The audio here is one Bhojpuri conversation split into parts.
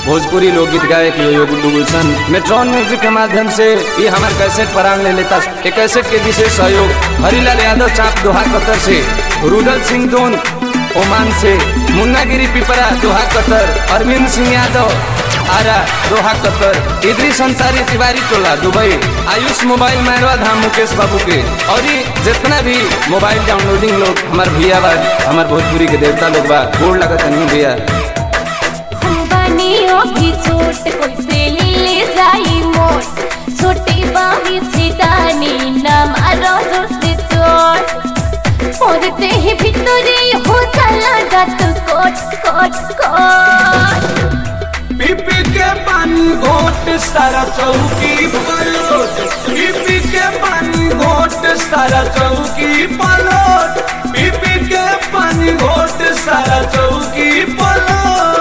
भोजपुरी लोकगीत गायक यो यो गुड्डू गुलशन मेट्रॉन म्यूजिक के माध्यम से ये हमारे कैसेट परांग ले लेता ये कैसेट के विशेष सहयोग हरिलाल यादव चाप दोहा कतर से रुदल सिंह दोन ओमान से मुन्नागिरी पिपरा Doha Qatar Arvind Singh Yadav Ara Doha Qatar इदरी संसारी तिवारी टोला दुबई आयुष मोबाइल मैरवा धाम मुकेश बाबू के और ये जितना भी मोबाइल डाउनलोडिंग लोग हमारे भैया बा हमारे भोजपुरी के देवता लोग बा गोड़ लगत नहीं भैया हम बनियो भी छोट कैसे ले जाई मोट छोटे बाही छिटानी ना मारो जोर से चोट पड़ते ही भितरे हो चला गत कोट कोट कोट पीपी के पानी घोट सारा चौकी पलोट पीपी के पानी घोट सारा चौकी पलोट पीपी के पानी घोट सारा चौकी पलोट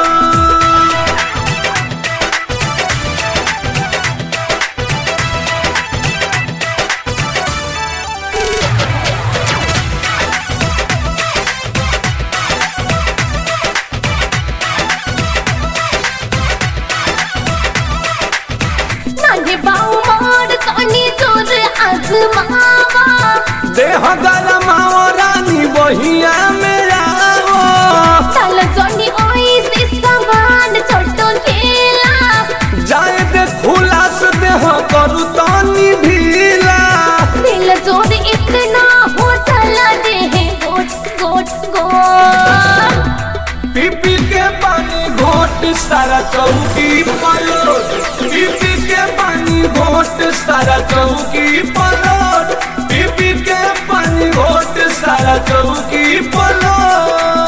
नागे बाऊ मोर कानी जोर आजमावा देह गरमाओ रानी बहिया मेरा चल जोनी ओई से सामान छोटो खेला जाए दे खुला से देह करू तानी ढीला दिल जोर इतना हो चला दे गोट गोट गोट पीपी के पानी घोट सारा चौकी पलोट पीपी के पानी घोट सारा चौकी पलोट पीपी के पानी घोट सारा चौकी पलोट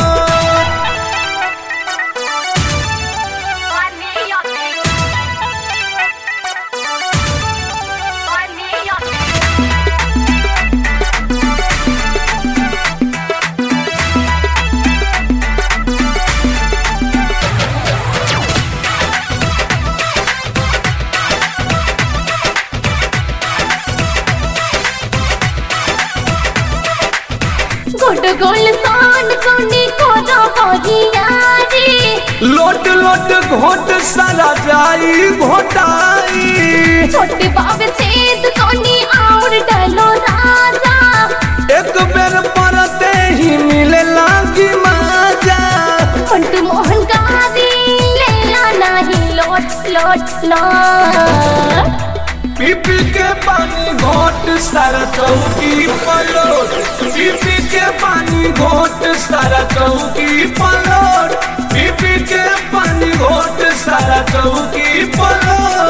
गोट गोल सान सोनी को रो होगियारी लोट लोट घोट सारा जाई घोटाई छोटे बाबे छेद सोनी और डालो राजा एक बेर परते ही मिले लागी मजा मंटू मोहन गादी लेला नहीं लोट लोट लोट पीपी के पानी घोट सारा चौकी पलोट पीपी के पानी घोट सारा चौकी पलोट पीपी के पानी घोट सारा चौकी पलोट